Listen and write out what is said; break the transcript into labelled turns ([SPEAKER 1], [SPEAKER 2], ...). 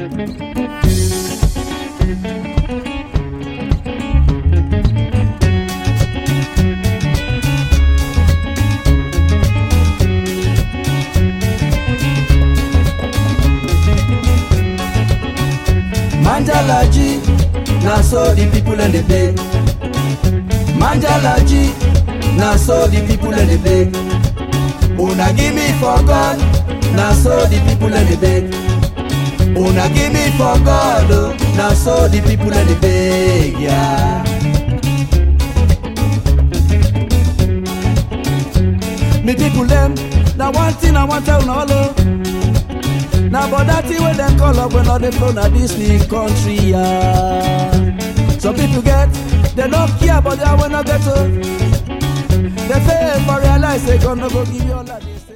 [SPEAKER 1] Manjalaji, na so the people and the beg. Manjalaji, na so the people and the beg. Una give me for God, na so the people and the beg. Una give me for God, oh, na so the people and the beg, yeah. Me people them, na one thing I want tell una all oh. Na but that thing wey dem call up when all dey flow na dis new country yeah. Some people get, dem no care but their wey no get o. Dem fail for realize say God no go give you all of this.